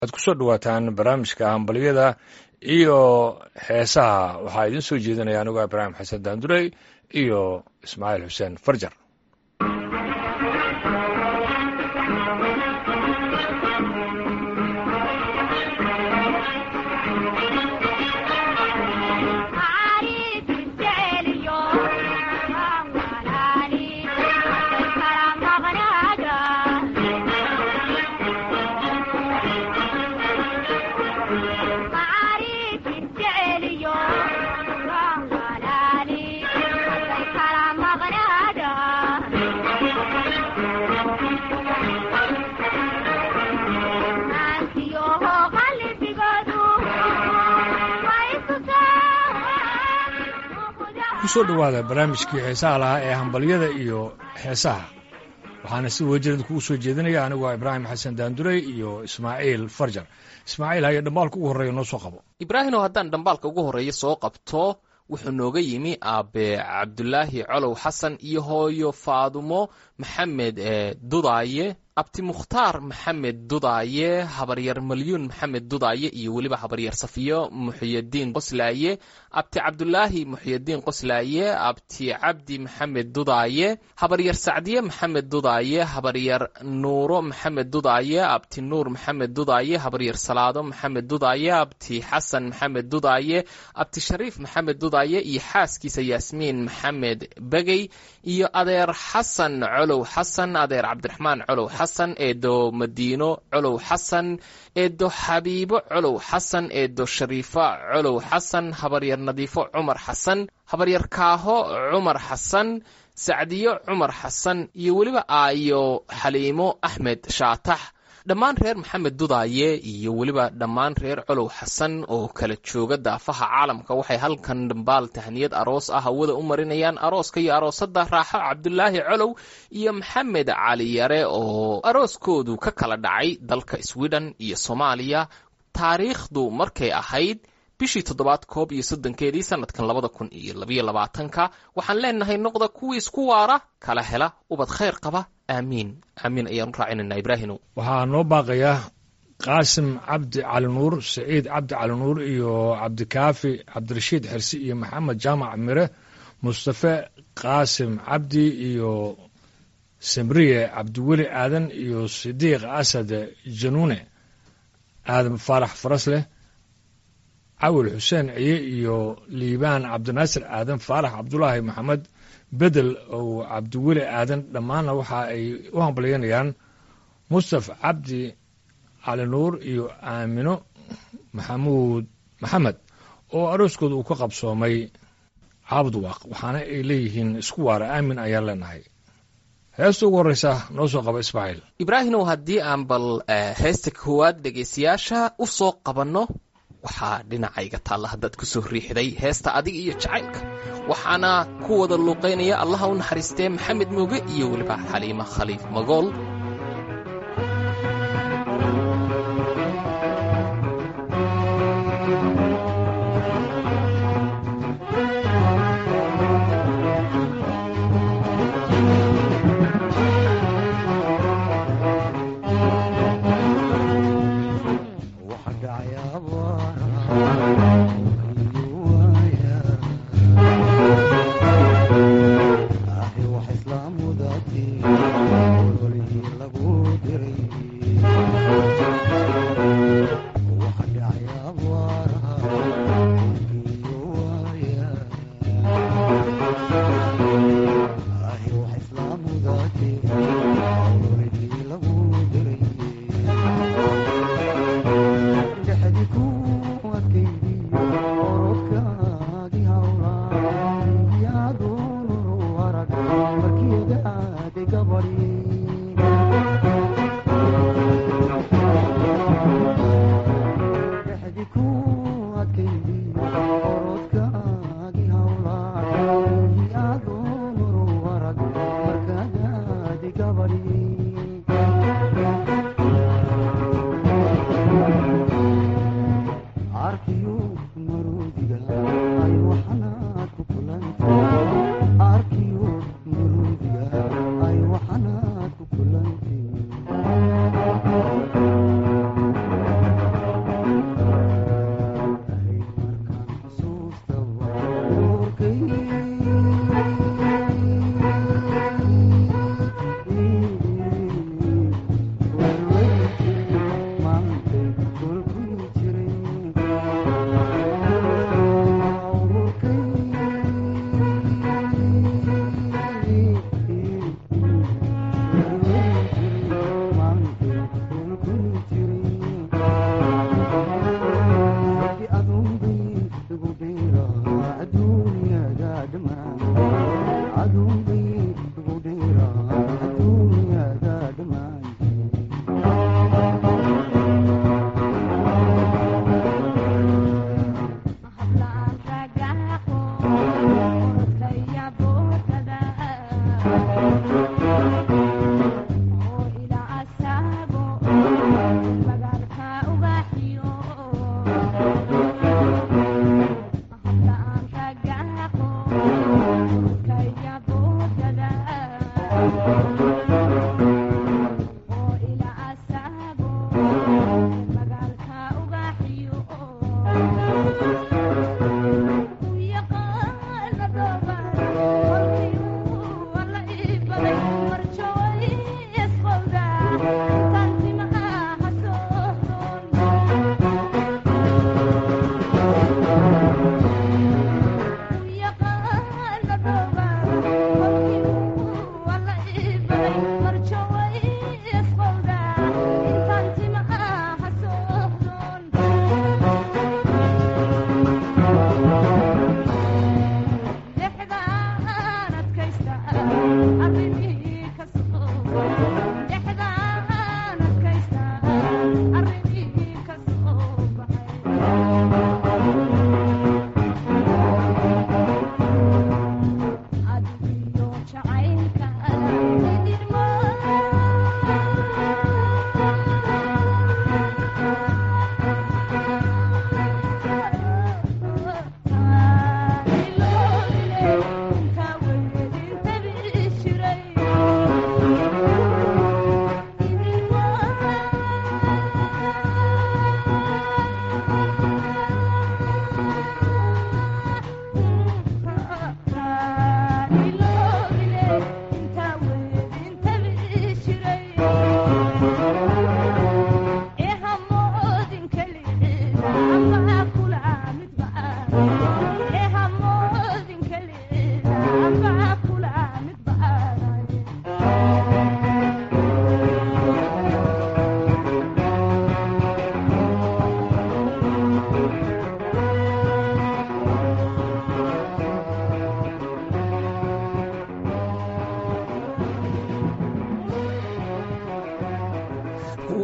waxaad kusoo dhawaataan barnaamijka hambalyada iyo heesaha waxaa idiin soo jeedinaya anigoo ibraahim xasan daandurey iyo ismaaciil xuseen farjar kusoo dhowaada barnaamijkii heesaha lahaa ee hambalyada iyo heesaha waxaana si wejirad kugu soo jeedinaya anigoo ibraahim xasan daandurey iyo ismaaciil farjar ismaaciil haye dhambaalka ugu horreeya noo soo qabo ibraahimow haddaan dhambaalka ugu horreeya soo qabto wuxuu nooga yimi aabe cabdulaahi colow xasan iyo hooyo faadumo maxamed dudaaye abti mukhtaar maxamed dudaaye habaryar malyuun maxamed dudaaye iyo weliba habaryar safiyo muxyadiin qoslaaye abti cabdulaahi muxyadiin qoslaaye abti cabdi maxamed dudaaye habaryar sacdiye maxamed dudaaye habaryar nuuro maxamed dudaaye abti nuur maxamed dudaaye habaryar salaado maxamed dudaaye abti xasan maxamed dudaaye abti shariif maxamed dudaaye iyo xaaskiisa yaasmiin maxamed begey iyo adeer xasan colow xasan adeer cabdiraxmaan colow xasan eedo madiino colow xasan eedo xabiibo colow xasan eedo shariifa colow xasan habaryar nadiifo cumar xasan habaryar kaaho cumar xasan sacdiyo cumar xasan iyo weliba aayo xaliimo axmed shaatax dhammaan reer maxamed dudaaye iyo weliba dhammaan reer colow xasan oo kala jooga daafaha caalamka waxay halkan dhambaal tahniyad aroos ah hawada u marinayaan arooska iyo aroosada raaxo cabdulaahi colow iyo maxamed cali yare oo arooskoodu ka kala dhacay dalka sweden iyo soomaaliya taariikhdu markay ahayd bishii toddobaad koob iyo soddonkeedii sanadkan labada kun iyo labayo labaatanka waxaan leenahay noqda kuwii isku waara kala hela ubad khayr qaba aamiin aamiin ayaan u raacinayna ibraahimow waxaa noo baaqaya qaasim cabdi cali nuur saciid cabdi cali nuur iyo cabdikaafi cabdirashiid xirsi iyo maxamed jaamac mire mustafe qaasim cabdi iyo samriye cabdiweli aadan iyo sidiiq asad januune aadan faarax farasleh cawil xuseen ciye iyo liibaan cabdinaasir aadan faarax cabdulaahi maxamed bedel oo cabdiweli aadan dhammaanna waxa ay u hambalyanayaan mustaf cabdi cali nuur iyo aamino maxamuud maxamed oo arooskooda uu ka qabsoomay caabudwaaq waxaana ay leeyihiin isku waara aamin ayaan leenahay heesta ugu horreysa noo soo qaba ismaaciil ibraahimow haddii aan bal heesta koowaad dhegaystayaasha u soo qabanno waxaa dhinacayga taalla haddaad ku soo riixday heesta adiga iyo jacaylka waxaana ku wada luuqaynaya allaha u naxariistee maxamed mooge iyo weliba xaliima khaliif magool Cool.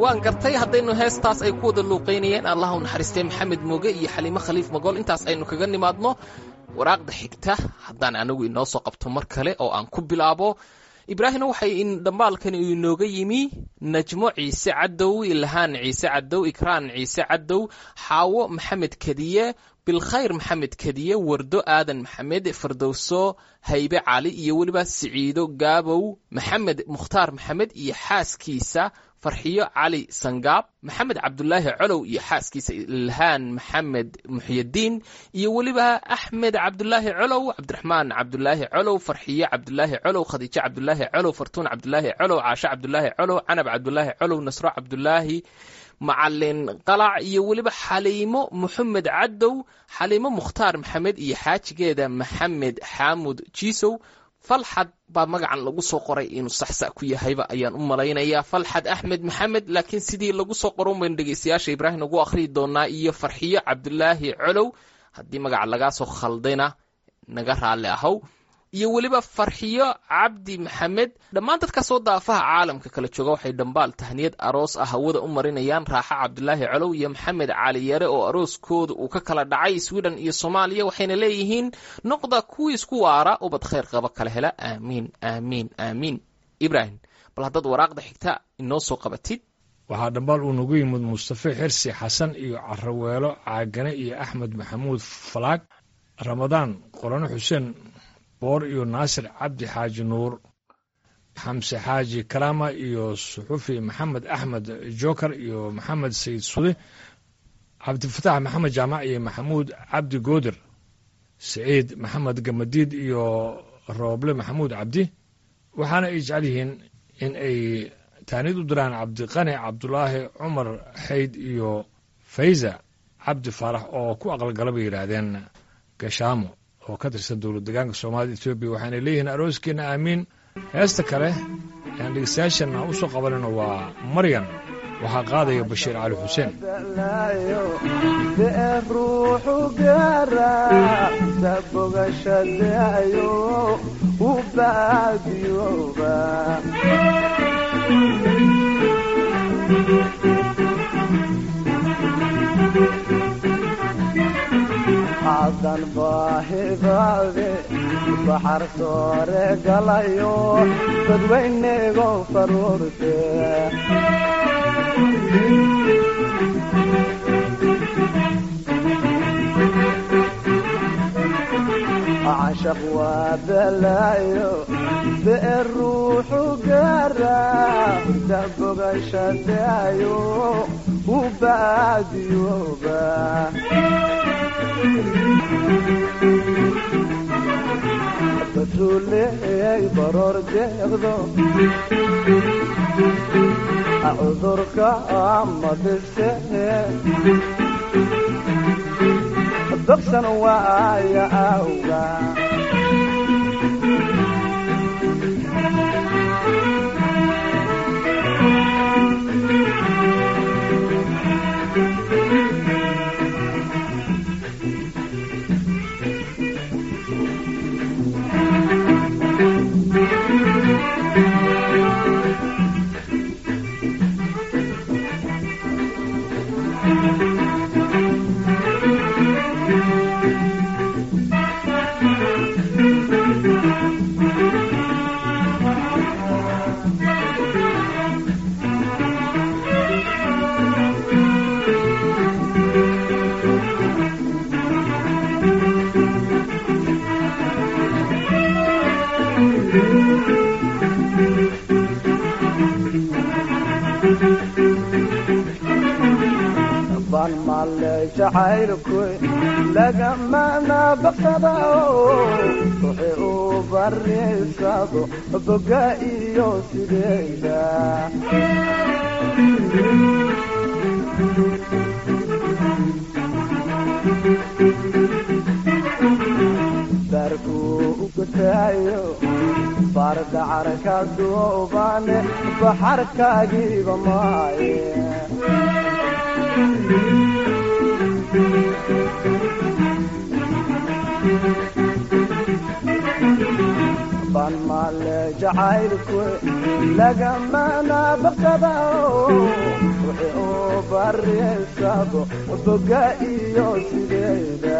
waan gartay haddaynu heestaas ay ku wada luuqaynayeen allah u naxariistay maxamed mooge iyo xaliimo khaliif magool intaas aynu kaga nimaadno waraaqda xigta haddaan anagu inoo soo qabto mar kale oo aan ku bilaabo ibraahimna waxay dhambaalkani inooga yimi najmo ciise cadow ilhaan ciise cadow ikraan ciise cadow xaawo maxamed kadiye bilkhayr maxamed kadiye wardo aadan maxamed fardowso haybe cali iyo weliba siciido gaabow maxamed mukhtaar maxamed iyo xaaskiisa farxiyo cali sangaab maxamed cabdulaahi colow iyo xaaskiisa ilhaan maxamed muxyadiin iyo weliba axmed cabdulaahi colow cabdiraxmaan cabdulaahi colow farxiyo cabdulaahi colow khadiijo cabdulaahi colow fartuun cabdulaahi colow caasho cabdulaahi colow canab cabdulaahi colow nasro cabdulaahi macalin qalac iyo weliba xaliimo moxamed cadow xaliimo mukhtaar maxamed iyo xaajigeeda maxamed xaamud jiisow falxad baa magacan lagu soo qoray inuu saxsa ku yahayba ayaan u malaynayaa falxad axmed maxamed laakiin sidii lagu soo qoron baynu dhegeystayaasha ibraahim ugu akhriyi doonaa iyo farxiyo cabdulaahi colow haddii magaca lagaa soo khaldayna naga raalli ahow iyo weliba farxiyo cabdi maxamed dhammaan dadkaasoo daafaha caalamka kala jooga waxay dhambaal tahniyad aroos ah hawada u marinayaan raaxa cabdulaahi colow iyo maxamed cali yare oo arooskooda uu ka kala dhacay sweden iyo soomaaliya waxayna leeyihiin noqda kuwii isku waara ubad khayr qaba kala hela aamiin aamiin aamiin ibraahim bal haddaad waraaqda xigta inoo soo qabatid waxaa dhambaal uu nagu yimid mustafe xirsi xasan iyo caraweelo caagane iyo axmed maxamuud falaag ramadaan qorano xuseen boor iyo naasir cabdi xaaji nuur xamse xaaji kalaama iyo suxufi maxamed axmed joker iyo maxamed sayid sude cabdifatax maxamed jaamac iyo maxamuud cabdi goodir siciid maxamed gamadiid iyo rooble maxamuud cabdi waxaana ay jecel yihiin in ay taanid u diraan cabdiqani cabdulaahi cumar xayd iyo fayza cabdi faarax oo ku aqalgala bay yidhaahdeen gashaamo oo ka tirsan dowlad degaanka soomaalida etoobiya waxaanay leeyihiin arooskeenna aamiin heesta kale aan dhegeystayaashana u soo qabanayno waa maryan waxaa qaadaya bashiir cali xuseen ruuxu gaara sabogashadayo u baadiyooba xadan baahibaade baxar soore galayo dadweynego faruurte cashaq waa balaayo beer ruuxu gaara dabogashadayo u baadiyooba batuuleey baroor deeqdo cudurka ama bise bogsan waaya awga ban male jacaylku lagamana baqsada ruuxi u bariysado boga iyo sideeda darku ugutaayo bardacarka duubane baxarkaagiiba maaye ban male jacaylku lagamana baqsada wixii uu baryeysabo boga iyo sideeda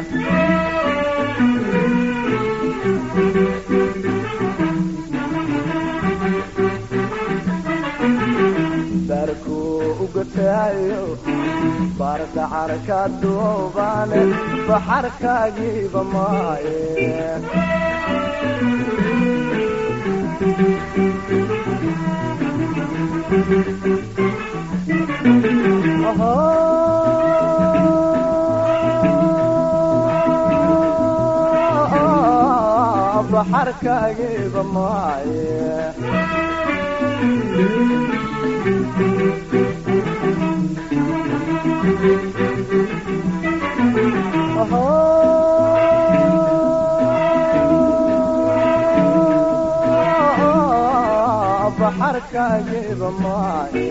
baarkuu ugataayo baardacarka duubane baxarkaagiiba maaye baxarkaagiiba maaye baxarkaagiiba maaye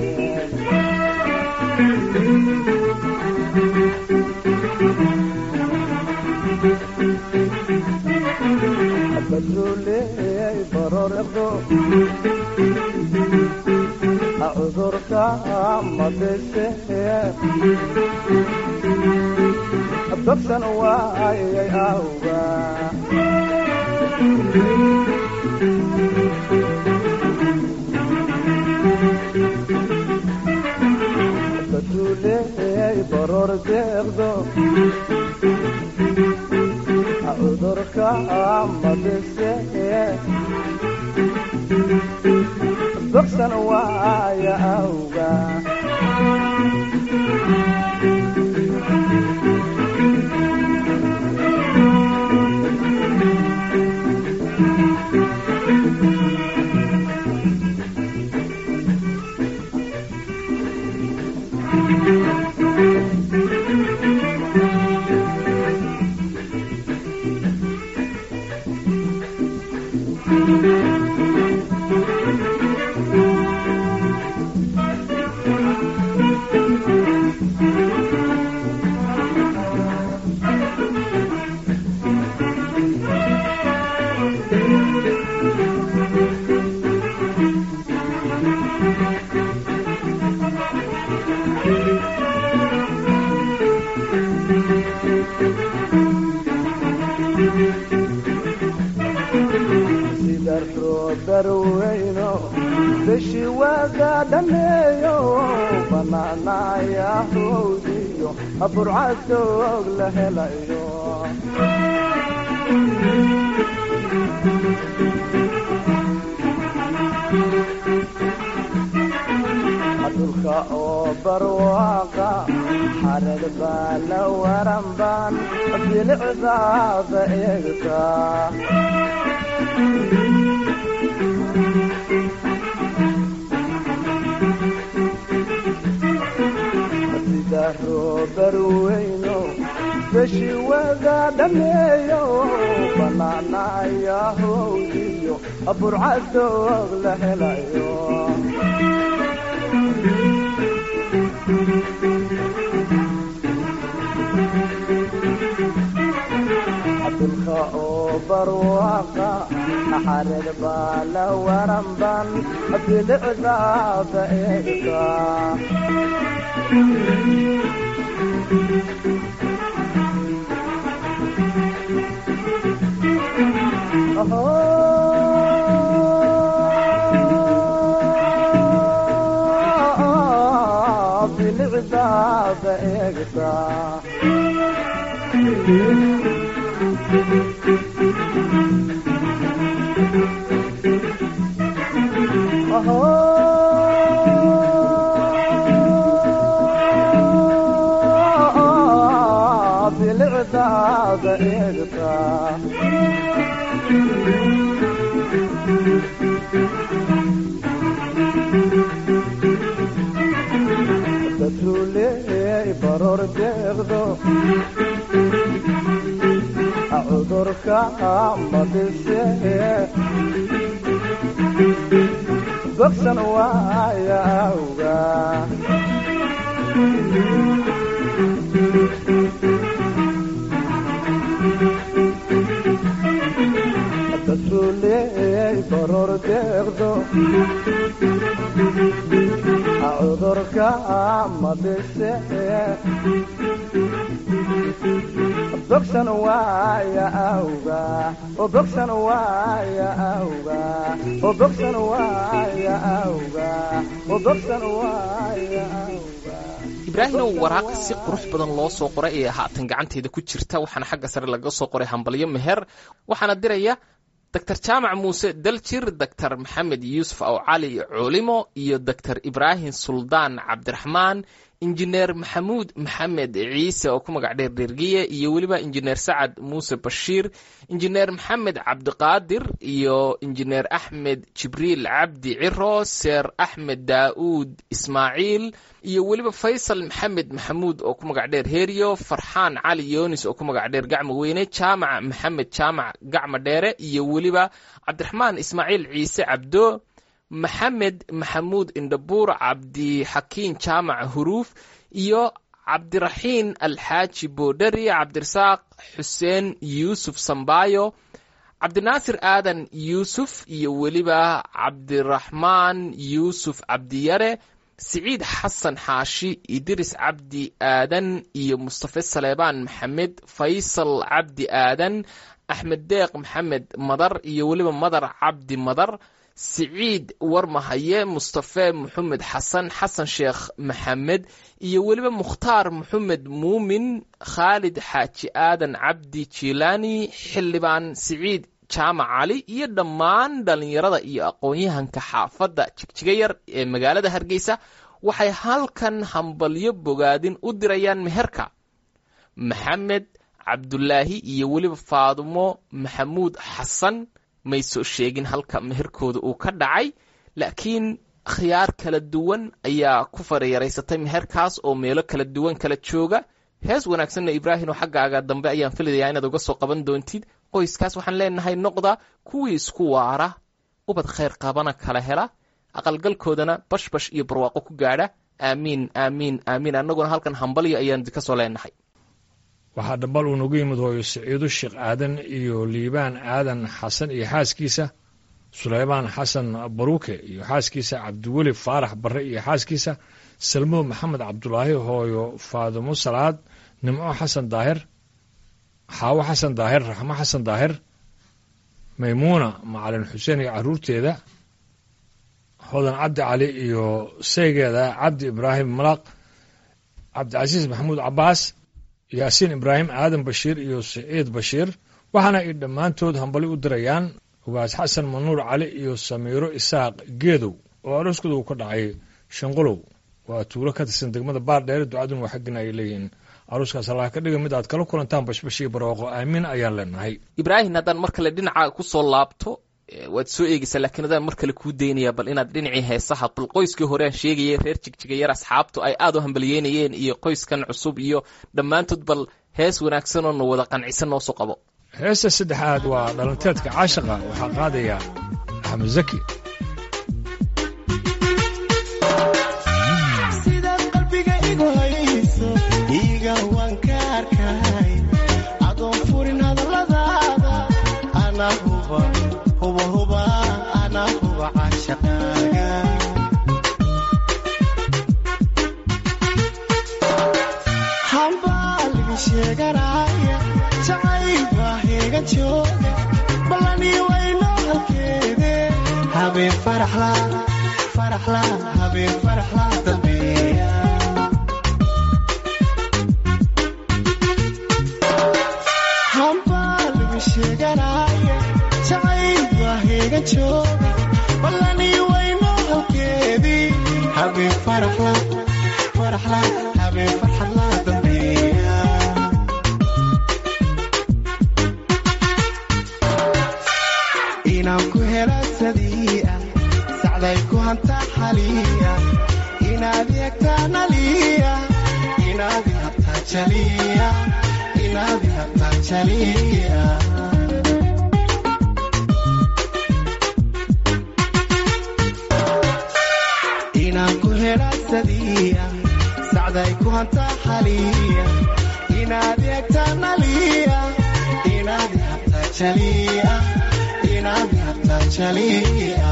badruuley barordo cudurka madise dabsan waayay awga badruuley baror deeqdo cudurka madise dabsan waaya awga sida roodarweyno beshi waaga dhameeyo banaanaya howdiyo burcadoog la helayo dhulka oo barwaaqa xarad baa la waran baan bilicdaada eegtaa sida roobarweyno beshi waga dhameeyo banaanaya howdiyo burcadoog la helayo dhulka oo barwaaqa xared baa la waran ban bilicdaada eegtaa bilicdaada eegtaa bilicdaada eegtaa dadruuley baror deeqdo cudurka madise bogsan waaya awga dadruuley baror deeqdo cudurka bogsan waaya awga oo bogsan waaya awga oo bogsan waaya awga oo bogsan waaya awga ibraahimow waraaq si qurux badan loo soo qoray ee haatan gacanteeda ku jirta waxaana xagga sare laga soo qoray hambalyo meher waxaana diraya doctor jaamac muuse daljir doctor maxamed yuusuf aw cali culimo iyo doctor ibraahim suldaan cabdiraxmaan injineer maxamuud maxamed ciise oo ku magac dheer dhergiye iyo weliba injineer sacad muuse bashiir injineer maxamed cabdiqaadir iyo injineer axmed jibriil cabdi ciro seer axmed daa'uud ismaaciil iyo weliba faysal maxamed maxamuud oo ku magac dheer heriyo farxaan cali yoonis oo ku magac dheer gacmo weyne jaamac maxamed jaamac gacmo dheere iyo weliba cabdiraxmaan ismaaciil ciise cabdo maxamed maxamuud indhabuur cabdixakiin jaamac huruuf iyo cabdiraxiin alxaaji boodhari cabdirasaaq xuseen yuusuf sambaayo cabdinaasir aadan yuusuf iyo weliba cabdiraxmaan yuusuf cabdiyare siciid xasan xaashi idris cabdi aadan iyo mustafe saleebaan maxamed faysal cabdi aadan axmed deeq maxamed madar iyo weliba madar cabdi madar siciid warmahaye mustafe maxamed xasan xasan sheekh maxamed iyo weliba mukhtaar maxamed muumin khaalid xaaji aadan cabdi jilaani xildhibaan siciid jaamac cali iyo dhammaan dhallinyarada iyo aqoon-yahanka xaafadda jigjiga yar ee magaalada hargeysa waxay halkan hambalyo bogaadin u dirayaan meherka maxamed cabdulaahi iyo weliba faadumo maxamuud xasan may soo sheegin halka meherkooda uu ka dhacay laakiin khiyaar kala duwan ayaa ku farayaraysatay meherkaas oo meelo kala duwan kala jooga hees wanaagsanna ibraahim oo xaggaaga dambe ayaan filayaa inaad uga soo qaban doontid qoyskaas waxaan leenahay noqda kuwii isku waara ubad khayr qabana kala hela aqalgalkoodana bashbash iyo barwaaqo ku gaadha aamiin aamiin aamiin annaguna halkan hambalyo ayaan ka soo leenahay waxaa dhambal uu nagu yimid hooyo siciido sheekh aadan iyo liibaan aadan xasan iyo xaaskiisa sulaymaan xasan baruuke iyo xaaskiisa cabdiweli faarax barre iyo xaaskiisa salmo maxamed cabdulaahi hooyo faadimo salaad nimco xasan daahir xaawo xasan daahir raxmo xasan daahir maymuuna macalin xuseen iyo carruurteeda hodan cabdi cali iyo saygeeda cabdi ibraahim malaq cabdicasiis maxamuud cabbaas yaasiin ibraahim aadan bashiir iyo siciid bashiir waxaana ay dhammaantood hambali u dirayaan ugaas xasan manuur cali iyo samiiro isaaq geedow oo arooskooda uu ka dhacay shanqolow waa tuulo ka tirsan degmada baardheere ducadun waa xaggina ay leeyihiin arooskaas allah ka dhiga mid aad kala kulantaan bashbash iyo barwaaqo aamiin ayaan leenahay ibraahim haddaan mar kale dhinaca ku soo laabto waad soo eegeysaa laakiin adaan mar kale kuu daynaya bal inaad dhinacii heesaha bal qoyskii hore aan sheegayay reer jigjigayar asxaabtu ay aad u hambalyeynayeen iyo qoyskan cusub iyo dhammaantood bal hees wanaagsan oo na wada qancisan noo soo qabo heesta saddexaad waa dhalanteedka caashaqa waxaa qaadaya axmed zaki sidaad qalbiga igu hayso iiga waan ka arkay adoon furin hadalladaada ana huba huba huba ana huba caashaqaaga hambaa laga sheeganaya jacayl baa heega jooga ballanii waynoo halkeede habeen faraxla faraxla habeen faraxla dambeeya hambaa laga sheeganaya jacayl baa heega jooga ballanii waynoo halkeedii habeen faraxla faraxla habeen farxadla dambeeya inaan ku hela sadiia sacday ku hantaa xaliya inaad eegtaa naliya inaad ihabtaa jaliya inaad ihabtaa jaliya inaan ku hela sadiia sacday ku hantaa xaliya inaad eegtaa naliya inaad ihabtaa jaliya inaad ihabtaa jaliya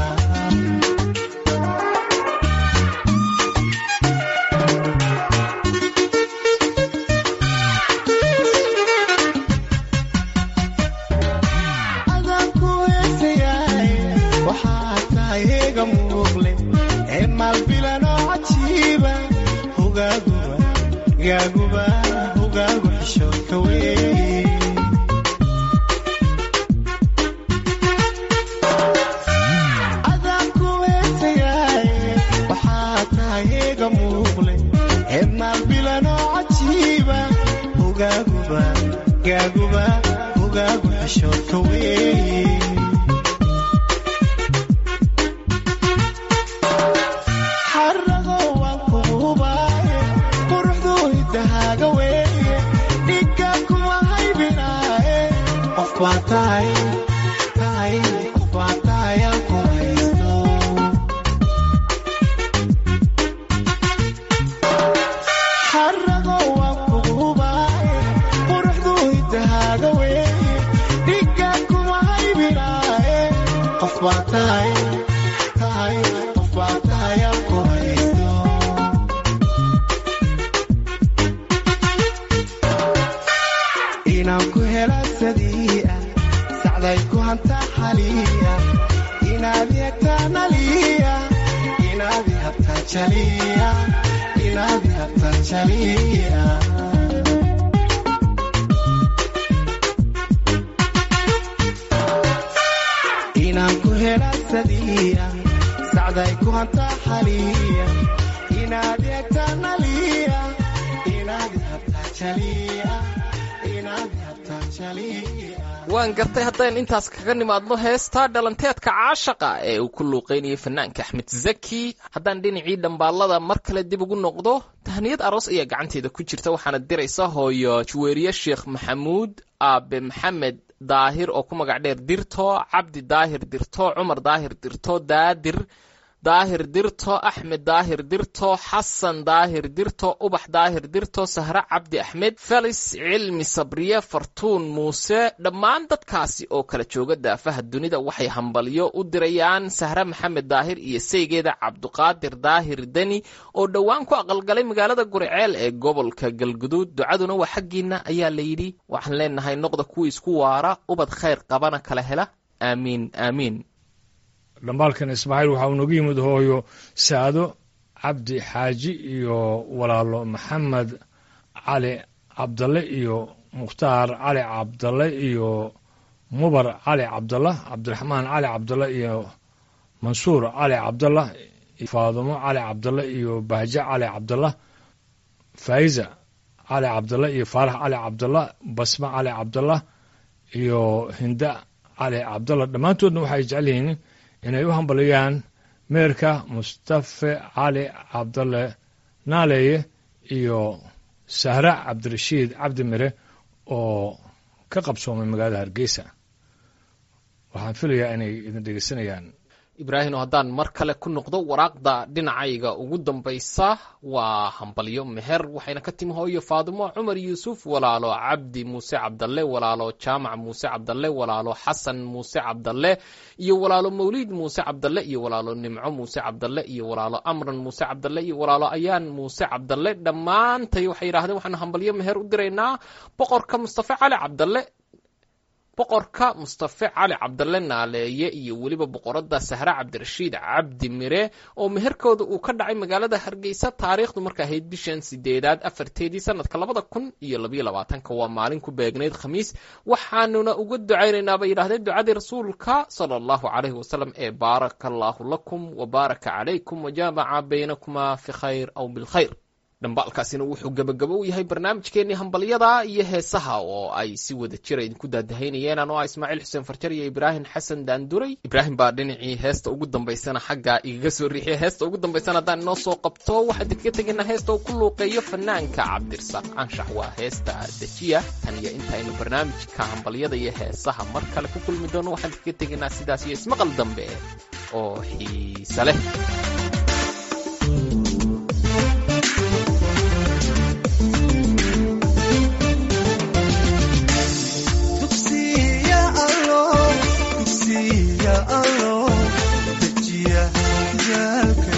gaaguba hogaagu xishoodka weeye adaabku heesayaaye waxaa tahay eega muuqle heedmaan bilanoo cajiiba hogaaguba gaaguba hogaagu xishoodka weeye xarago waan kugu hubaaye quruxdu hidahaaga weeye dhigga kuma haybinaaye qof baa tahay tahay qof baa tahay aan ku haysto xarago waan kugu hubaaye quruxdu hidahaaga weeye dhigga kuma haybinaaye qof baa tahay tahay qof baa tahay aan ku haysto inaan ku hela sadii'a sacday ku hantaa xaliya inaad yegtaa naliya inaad habtaa jaliya inaad habtaa jaliya inaan ku hela sadii'a sacday ku hantaa xaliya inaad yegtaa naliya inaad habtaa jaliya inaad habtaa jaliya waan gartay haddaynu intaas kaga nimaadno heestaa dhalanteedka caashaqa ee uu ku luuqaynayay fanaanka axmed zaki haddaan dhinacii dhambaallada mar kale dib ugu noqdo tahniyad aroos ayaa gacanteeda ku jirta waxaana diraysa hooyo juweeriye sheekh maxamuud aabe maxamed daahir oo ku magac dheer dirto cabdi daahir dirto cumar daahir dirto daadir daahir dirto axmed daahir dirto xasan daahir dirto ubax daahir dirto sahre cabdi axmed felis cilmi sabriye fartuun muuse dhammaan dadkaasi oo kala jooga daafaha dunida waxay hambalyo u dirayaan sahre maxamed daahir iyo saygeeda cabduqaadir daahir deni oo dhowaan ku aqalgalay magaalada guriceel ee gobolka galguduud ducaduna waa xaggiina ayaa la yidhi waxaan leenahay noqda kuwii isku waara ubad khayr qabana kala hela aamiin aamiin dhambaalkan ismaaciil waxaa uu noogu yimid hooyo saado cabdi xaaji iyo walaalo maxamed cali cabdalle iyo mukhtaar cali cabdalle iyo mubar cali cabdalla cabdiraxmaan cali cabdalle iyo mansuur cali cabdalla faadumo cali cabdalle iyo bahje cali cabdalla faa'iza cali cabdalle iyo faarax cali cabdalla basme cali cabdalla iyo hinda cali cabdalla dhammaantoodna waxay jecel yihiin inay u hambaliyaan meerka mustafe cali cabdalle naaleeye iyo sahra cabdirashiid cabdi mire oo ka qabsoomay magaalada hargeysa waxaan filayaa inay idin dhegeysanayaan ibraahim oo haddaan mar kale ku noqdo waraaqda dhinacayga ugu dambaysa waa hambalyo meher waxayna ka timi hooyo faadimo cumar yuusuf walaalo cabdi muuse cabdalle walaalo jaamac muuse cabdalle walaalo xasan muuse cabdalle iyo walaalo mawliid muuse cabdalle iyo walaalo nimco muuse cabdalle iyo walaalo amran muuse cabdalle iyo walaalo ayaan muuse cabdalle dhammaantay waxay yidhahdeen waxaanu hambalyo meher u diraynaa boqorka mustafe cali cabdalle boqorka mustafe cali cabdalle naaleeye iyo weliba boqorada sahre cabdirashiid cabdi mire oo meherkooda uu ka dhacay magaalada hargeysa taariikhdu marka ahayd bishan sideedaad afarteedii sanadka labada kun iyo labayo labaatanka waa maalin ku beegnayd khamiis waxaanuna uga ducaynaynaa bay yidhahdeen ducadii rasuulka sala allahu calayhi wasalam ee baaraka allahu lakum wa baaraka calaykum wajaamaca baynakumaa fi khayr aw bilkhayr dhambaalkaasina wuxuu gebagabo u yahay barnaamijkeennii hambalyada iyo heesaha oo ay si wada jira idinku daadahaynayeen anoo ah ismaaciil xuseen farjar iyo ibraahim xasan daanduray ibraahim baa dhinacii heesta ugu dambaysana xaggaa igaga soo riixiya heesta ugu dambaysana haddaan inoo soo qabto waxaan idinkaga tegaynaa heesta uu ku luuqeeyo fanaanka cabdirasaaq anshax waa heesta dejiya tan iyo intaynu barnaamijka hambalyada iyo heesaha mar kale ku kulmi doono waxaan idinkaga tegaynaa sidaas iyo ismaqal dambe oo xiise leh dugsiya allo dugsiya allo dejiya jaalka